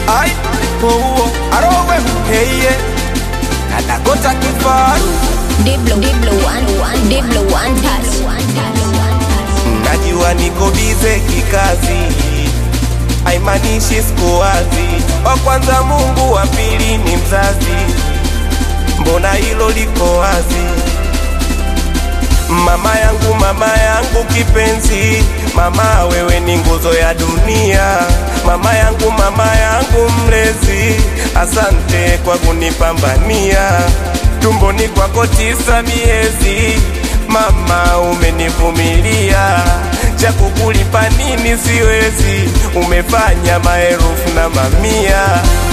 ai ouo arowe heiye na Dakota kifaru Diblo, Diblo, one, one, Diblo, one touch. najua niko bize kikazi haimaanishi siku wazi wa kwanza Mungu wa pili ni mzazi mbona hilo liko wazi mama yangu mama yangu kipenzi mama wewe ni nguzo ya dunia mama yangu mama yangu mlezi asante kwa kunipambania tumboni kwako tisa miezi mama umenivumilia cha kukulipa nini siwezi umefanya maelfu na mamia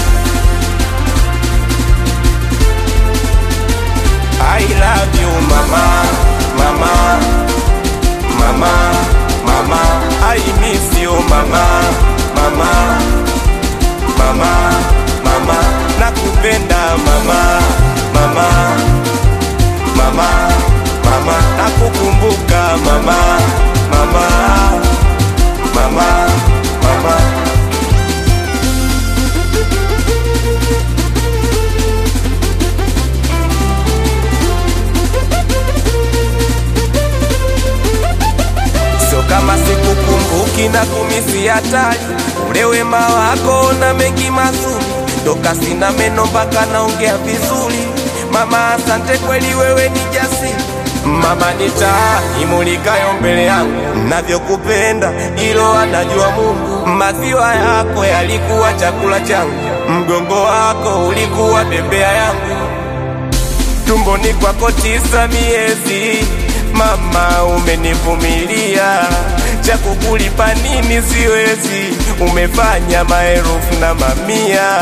I love you mama, mama, mama, mama. I miss you mama, mama, mama, mama. Nakupenda mama, mama, mama, mama. Nakukumbuka mama, mama, mama, mama. Sio kama sikukumbuki na kumisi hatari ule wema wako na mengi mazuri, toka sina meno mpaka naongea vizuri. Mama, asante kweli, wewe ni jasiri. Mama ni taa imulikayo mbele yangu, navyokupenda ilo anajua Mungu. Maziwa yako yalikuwa chakula changu, mgongo wako ulikuwa bembea yangu tumboni kwako tisa miezi, mama umenivumilia, cha kukulipa nini siwezi, umefanya maelfu na mamia.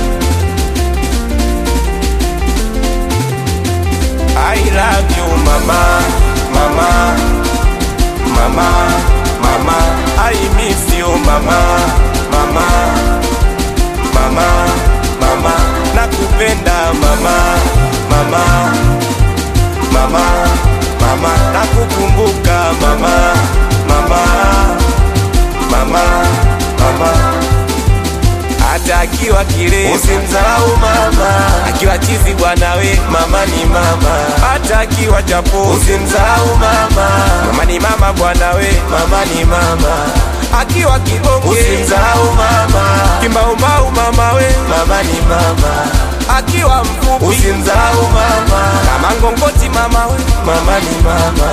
I love you mama, mama, mama, mama. I miss you mama, mama, mama, mama. Nakupenda mama, mama, mama, mama. Nakukumbuka mama, mama, mama, mama hata akiwa kile usimdharau mama, akiwa chizi bwana we mama ni mama, hata akiwa chapo usimdharau mama, mama ni mama bwana we mama ni mama, akiwa kibonge usimdharau mama, kimbaumbau mama we mama ni mama, akiwa mfupi usimdharau mama, kama ngongoti mama we mama ni mama.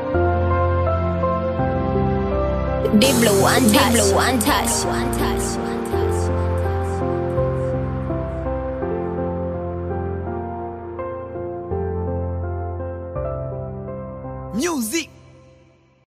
Diblo, one touch. Diblo, one touch. One touch.